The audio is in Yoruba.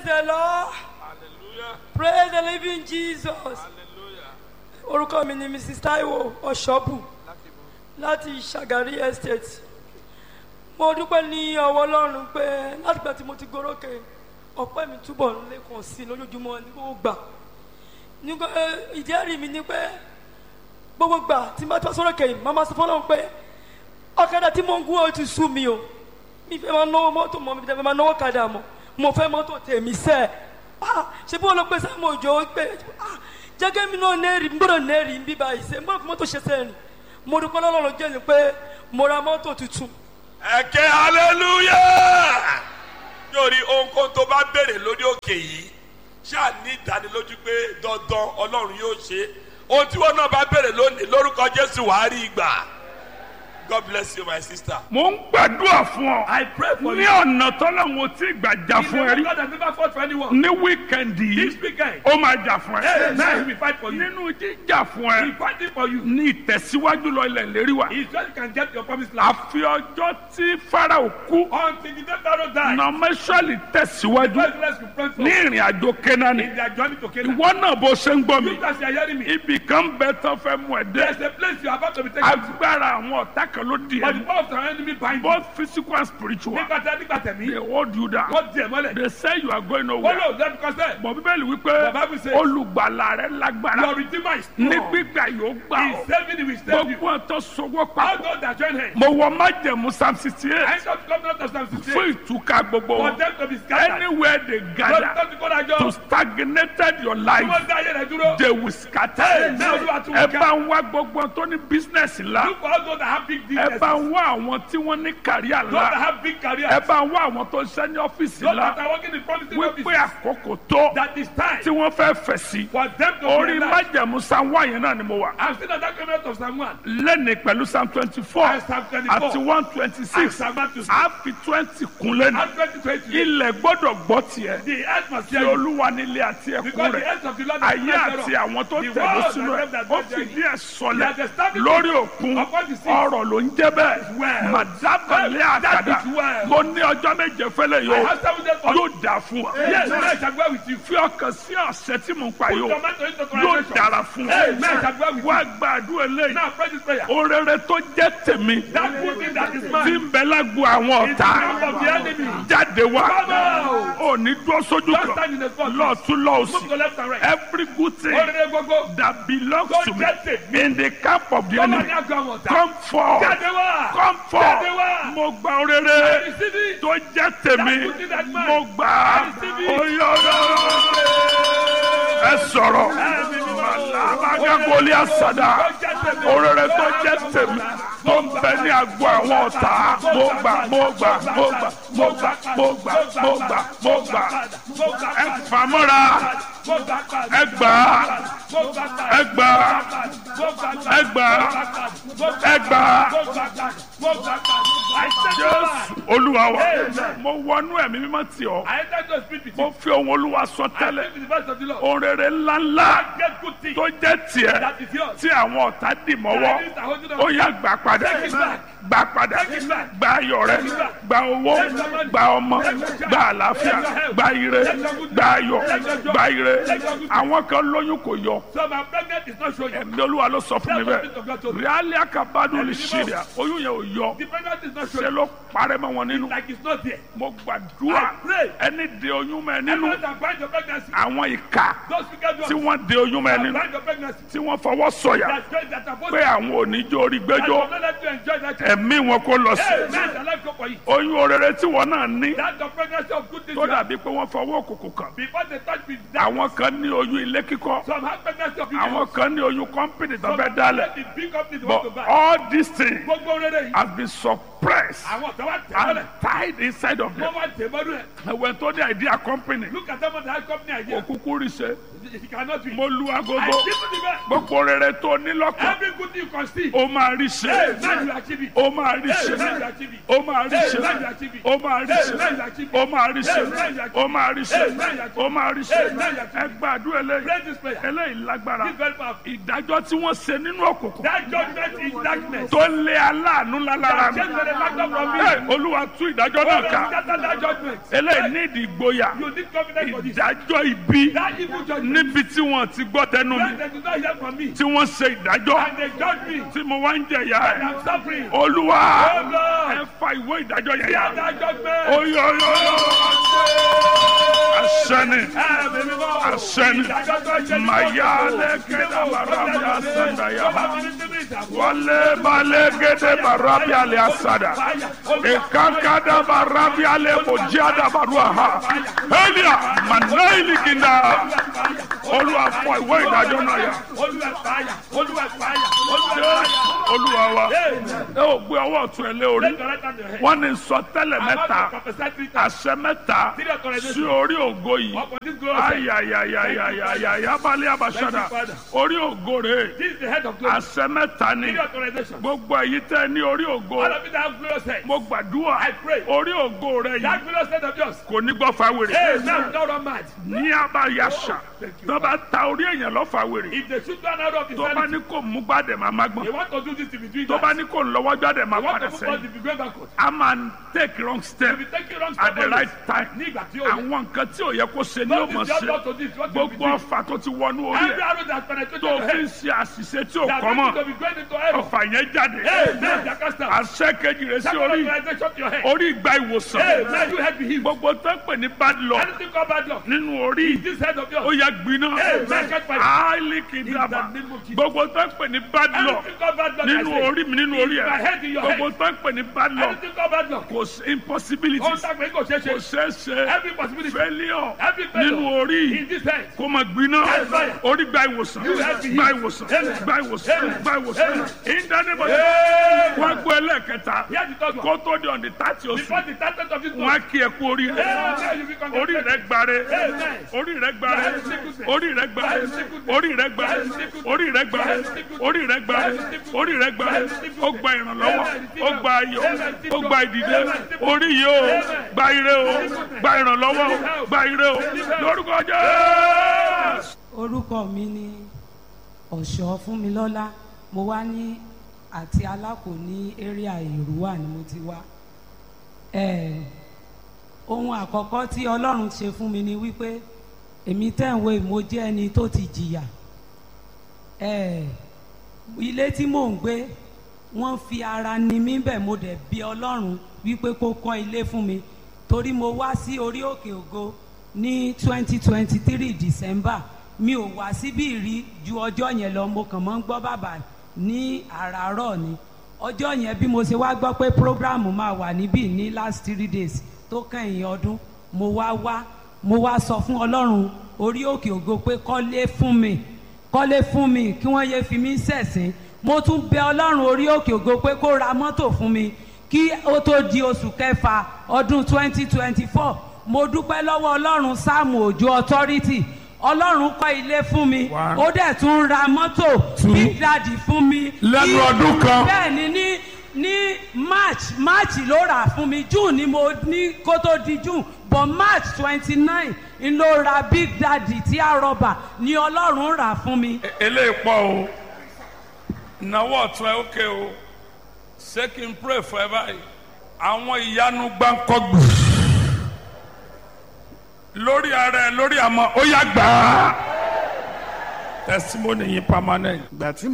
Praise the Lord. hallelujah Praise the living Jesus. hallelujah Orúkọ mi ni Mrs. Taiwo Ọ̀ṣọ́bù láti láti bọ̀ Ṣàgárí Estate. Mo dúpẹ́ ní ọwọ́ Ọlọ́run pé látìgbà tí mo ti gorókè ọpẹ́ mi túbọ̀ ń lékun sí i lójoojúmọ́ ní gbogbo gbà. Nígbà eh, ìjẹ́rìí mi ni pé gbogbo gbà tí mo bá tọ́ sórókè yìí, màmá sọ fọlọ́run pé ọ̀kadà tí mo ń gún ó ti sú mi o. Mi fẹ́ máa náwó mọ́tò mọ́ mi fẹ́ máa náwó kadà mọ́. Mo fẹ́ mọ́tò tèmi sẹ́ẹ̀. Ah, ṣe bí wọn lọ pé sáà mo jọ pé ah, jẹ́gẹ́ mi náà nẹ́ẹ̀rì ń gbọ́dọ̀ nẹ́ẹ̀rì ń bí báyìí ṣe ń bọ́dọ̀ fi mọ́tò ṣe sẹ́ẹ̀rì mo dúpẹ́ lọ́lọ́run jẹ́ ni pé mo ra mọ́tò tuntun ẹ̀kẹ́ hallelujah yóò rí ohunkóhun tó bá béèrè lórí òkè yìí ṣáà ní ìdánilójú pé dandan ọlọ́run yóò ṣe ohun tí wọn náà bá béèrè lónìí lórúkọ jésù wàá rí ìgbà god bless you my sister. mo ń gbàdúrà fún ọ. I pray for ní you. ọ̀nà tọ́lọ́hún tí gbàjà fún ẹ rí. God has never fought for anyone. ní wíkẹ̀ndì This yìí weekend, ó máa jà fún hey, ẹ. now he will fight for you. nínú jíjà fún He ẹ fighting for you. ní ìtẹ̀síwájú lọ ilẹ̀ lérí wa. He said you can get your promised land. àfi ọjọ́ tí farao kú Until the day Pharaoh died, nọmẹsọ̀lì tẹ̀síwájú first let's pray for ní ìrìn àjò kẹ́nání. in their journey to Canaan. ìwọ náà bó ṣe ń gbọ́ mi. Look as you are hearing me. ibì kan bẹ tán fẹ́ mú ẹ There's dé. a place you are about to be taken to. agbára àwọn ọ̀tá kan ló di But the ẹ. power of the enemy bind you. both physical and spiritual. Nígbà tí a nígbà they tẹ̀mí, hold you down. wọ́n di ẹ̀ mọ́lẹ̀. they say you are going Wọ́n nowhere. lò lẹ́nu kọ́sẹ̀. bọ̀ bíbélì wípé The Bible says- olùgbàlà rẹ lágbára Your redeemer is ní strong. gbígbà yóò gbà He ọ́ is saving you, he will save you. gbogbo ọ̀tọ̀ sọwọ́ All papọ̀ those that join him. mo wọ májẹ̀mú psalm sixty I eight shall come down to Psalm 68. fún ìtúká gbogbo For wọn them to be scattered. anywhere they Lọ́dún gather tó ti kó dájọ́. to stagnated your Tí life wọ́n dá ayé rẹ̀ dúró. they will scatter Amen. Olúwa tún ẹ ká. bá ń wá gbogbo tó ní business ńlá Look for all those that have big ẹ businesses. bá ń wá àwọn tí wọ́n ní kàríà Those that ńlá have big careers. ẹ bá ń wá àwọn tó ń ṣe ní ọ́fíìsì Those that ńlá are working in promising wípé offices. àkókò tó That is time tí wọ́n fẹ́ fẹ̀ sí for them to orí realize. májẹ̀mú psalm one yẹn náà ni mo wà. I'm still at that comment of Psalm 1. lẹ́ni pẹ̀lú psalm twenty four And Psalm 24. àti one twenty And six Psalm 1 to a fi twenty kun lẹ́nu And 2020. ilẹ̀ gbọ́dọ̀ gbọ́ tiẹ̀ The earth must tí hear you. olúwa nílé àti ẹ̀kún Because the rẹ̀ earth of the Lord is ayé not àti thereof. àwọn tó The tẹ̀lé world sínú ẹ̀ and them that ó dwell fìdí ẹ̀ He sọlẹ̀ has established lórí òkun upon the sea. ọ̀rọ̀ ló ń jẹ́ bẹ́ẹ̀ well. màdábàlẹ̀ That àkàdá is well. mo ní ọjọ́ méje fẹ́lẹ̀ I yóò have seven days for yóò dà fún wa Yes, I shall go with you. fi ọkàn sí ọ̀sẹ̀ tí mo ń pa Put yóò your mind to it to yóò translation. dára fún wa Amen. I shall go with wá you. gbàdúrà eléyìí Now pray this prayer. orere tó jẹ́ tèmi That good thing that is tí mine. ń bẹ lágbo àwọn Is the ọ̀tá camp of the enemy. jáde wá Come out. ò ní dúró sójú Don't kan stand in the spot. lọ́ọ̀tún Move lọ́ọ̀sì to left and right. every good thing Orere gbogbo. that belongs Tó to me jẹ́ tèmi. in the camp of the Come on, enemy now go on. come forth Jáde wá. come Jáde forth wá. mo gba orere Receive it. tó jẹ́ tèmi That good thing that mine. mo gbà á Receive it. oyè ẹ sọ̀rọ̀ alábàgàgọ́lì àsàdà orere tó jẹ́ tèmi tó ń bẹ ní agbo àwọn ọ̀tá mo gbà mo gbà mo gbà mo gbà mo gbà mo gbà mo gbà ẹ fàmọ́ra ẹ gbà á ẹ gbà á ẹ gbà á ẹ gbà á jésù olúwa wa mo wọnú ẹ̀mí mímọ́ tì ọ́ I enter to speak with you. mo fi ohun olúwa sọ I tẹ́lẹ̀ speak with the voice of the Lord. ohun rere ńláńlá Get good thing. tó jẹ́ tiẹ̀ That is yours. tí àwọn ọ̀tá dì mọ́wọ́ That is the holding ó of yá gbà padà Take it back. gbà padà Take it back. gba ayọ̀ rẹ Take it back. gba owó Take your money. gba ọmọ Take your child. gba àlàáfíà Take your health. gba ire Take your good gba ayọ̀ Take your joy. gba ire Take your good àwọn kan lóyún kò yọ So my pregnant is not showing. ẹ̀mí olúwa ló sọ fún mi That's what the Spirit of bẹ́ẹ̀ God told me. ríálí àkàbádùn lè Ẹ̀mí ṣe mímọ́. rẹ̀ oyún yẹn ò yọ The pregnant is not ṣe showing. ló parẹ́ mọ́ wọn nínú Like it's not there. mo gbàdúrà I pray. ẹni de oyún mọ́ ẹ nínú Everyone that bind your pregnancy. àwọn ìka Those wicked tí ones wọ́n de oyún mọ́ ẹ that nínú bind your pregnancy. tí wọ́n fọwọ́ sọ̀yà That joy that are supposed pé àwọn oníjó orí that gbẹ́jọ́ will not let you enjoy that. child. ẹ̀mí wọn kò lọ sí Hey, man, the life go for you. oyún orere tí wọn náà ní That's the pregnancy of good things. tó you have. dàbí pé wọ́n fọwọ́ òkùnkùn kàn Before they touch me, that àwọn kan ní oyún ilé kíkọ́ some have pregnancy of àwọn people. kan ní oyún kọ́mpìnì tó Some fẹ́ have dálẹ̀ the big companies but want to buy. all these things Gbogbo rere yìí. have been suppressed Àwọn ọ̀tá wa tẹ̀ mọ́lẹ̀. and tied inside of them Wọ́n wá tẹ̀ mọ́lẹ̀. ẹ̀wẹ̀ tó ní idea company Look at them on the high company idea. òkùnkùn rí ṣe It cannot be. mo lu I agogo give you the best. gbogbo rere tó ní lọ́kàn Every good thing you can see. ó máa rí Hey, ṣe man, you achieve it. ó máa rí Hey, ṣe man, you achieve it. ó máa rí Hey, ṣe man, you achieve it. ó máa rí Hey, ṣe man, you achieve it. ó máa rí ṣe Hey, man, you achieve ó máa rí ṣe Hey, man, you achieve ó máa rí ṣe Hey, man, you achieve ẹ gbàdúrà eléyìí Pray this prayer. eléyìí lágbára This very powerful. ìdájọ́ tí wọ́n ṣe nínú òkùnkùn That judgment in darkness. tó lé aláàánú ńlá lára mi Change the factor from me. Hey, olúwa tú ìdájọ́ náà ká Scatter that judgment. eléyìí ní ìdí ìgboyà You need confidence for this. ìdájọ́ ibi That evil judgment. níbi tí wọ́n ti gbọ́ tẹnu mi When they do not hear from me. tí wọ́n ṣe ìdájọ́ And they judge me. tí mo wá ń jẹ̀yà And ẹ̀ I'm suffering. olúwa Oh Lord. ẹ fa ìwé ìdájọ́ yẹn Hear yá that judgment. oyoyo asẹni asẹni mayale kẹdà barabi asandaya wale bale gede barabi ale asada ekankada barabi ale mojada barua ha elia manaili kinda olúwa fọ ìwé ìdájọ́ náà yá olúwa wa ẹ ò gbé ọwọ́ ọ̀tún ẹ lé orí wọ́n ní sọ tẹ́lẹ̀ mẹ́ta àṣẹ mẹ́ta sí orí ògo yìí ayayayayaya balẹ̀ abasada orí ògo rẹ̀ This is the head of glory. àṣẹ mẹ́ta ni Give your authorization. gbogbo èyí tẹ́ ní orí ògo All of you that have glorious head. mo gbàdúrà I pray. orí ògo rẹ̀ That yìí glorious head of yours. kò ní gbọ́ fáwèrè Hey, now don't run mad. ní abayasa tó bá ta orí èèyàn lọ fáwèrè If they shoot one out of his tó bá sanity, ní kò mú gbàdẹ̀ máa má they gbọ́n want to do this in between tó bá that. ní kò lọ́wọ́ gbàdẹ̀ máa They want padà to move on sẹ́yìn to be going backward. a máa ń take wrong step If you take it wrong at the step right always, time ní ìgbà tí ó yẹ. àwọn nǹkan tí ò yẹ kó ṣe ni ó Don't mọ̀ be just ṣe not to this, what you gbogbo be doing. ọfà tó ti wọnú orí Every ẹ̀ arrow that penetrated tó your fi ń head, ṣe àṣìṣe tí ò that kọ́ means mọ́ to be going into heaven. ọfà yẹn jáde Hey, man, Jacasta. àṣẹ kejì rẹ̀ sí That orí authorization to your head. orí ìgbà Hey, ìwòsàn man, you head be healed. gbogbo tó ń pè ní bad luck Anything called bad luck. nínú orí This head of ó yours. yẹ gbiná Hey, man, catch fire. áìlì In kìdàbà the name of Jesus. gbogbo tó ń pè ní bad luck Anything called bad luck. I nínú say. orí mi nínú orí In my ẹ̀ head, in your gbogbo head. tó ń pè ní bad luck Anything called bad luck. kò sí impossibility Ohun tá a pè é kò ṣeé kò ṣe. ṣeé ṣe Every possibility. failure Every failure. nínú orí In this head. kó máa gbiná Yes, fire. orí gba ìwòsàn You have to gba heal. ìwòsàn Amen. gba ìwòsàn Amen. gba ìwòsàn Amen. ìdánimọ̀ Amen. wọ́n gbọ́ ẹlẹ́ẹ̀kẹta Here's the third one. kó tó di ọ̀dì tàti oṣù Before the target of this wọ́n á month. kí ẹ kú orí rẹ Amen. You be orí congratulated. rẹ gbare Amen. orí rẹ gbare That is sickness. orí rẹ gbare That is sickness. orí rẹ gbare That is sickness. orí rẹ gbare That is sickness. orí rẹ gbare That is sickness. orí rẹ gbare That is sickness. ó gba ìrànlọ́wọ́ Amen. ó gba ayọ̀ Amen. ó gba ìdìde Amen. orí yìí ó Amen. gba ire ó gba ìrànlọ́wọ́ ó gba ire ó lórúkọ Jésù. orúkọ mi ni ọ̀ṣọ́ fúnmilọ́lá mo wá ní àti alákò ní area èrúwà ni mo ti wá Eh, ohun àkọ́kọ́ tí ọlọ́run ṣe fún mi ni wípé èmi tẹ̀wé mo jẹ́ ẹni tó ti jìyà Eh, ilé tí mò ń gbé wọ́n fi ara ni mí bẹ̀ mo dẹ̀ bí ọlọ́run wípé kó kọ́ ilé fún mi torí mo wá sí orí òkè ògo ní twenty twenty three december mi ò wá síbí rí ju ọjọ́ yẹn lọ mo kàn mọ́ ń gbọ́ bàbá ní àràárọ̀ ni ọjọ́ yẹn bí mo ṣe wá gbọ́ pé program máa wà níbí ní last three days tó kẹ́yìn ọdún mo wá wá mo wá sọ fún ọlọ́run orí òkè ògo pé kọ́lé fún mi kọ́lé fún mi kí wọ́n yé fi mí ṣẹ̀sín mo tún bẹ ọlọ́run orí òkè ògo pé kó ra mọ́tò fún mi kí ó tó di oṣù kẹfà ọdún twenty twenty four mo dúpẹ́ lọ́wọ́ ọlọ́run sáàmù òjò authority ọlọ́run kọ́ ilé fún mi One. ó dẹ̀ tún ra mọ́tò Two. big daddy fún mi. Lẹ́nu Ní- ọdún kan. bẹ́ẹ̀ ni ní ní march march ló rà fún mi june ni mo ní kó tó di june but march twenty nine n ló ra big daddy tí a rọba ni ọlọ́run rà fún mi. eléyìí pọ̀ o ìnáwó ọ̀tún ẹ̀ ókè o ṣé kí n pray for ẹ báyìí àwọn ìyanu gbáǹkọ́gbù lórí ara ẹ lórí àmọ́ ó yá gbà á testimony yìí permanent. ìgbà tí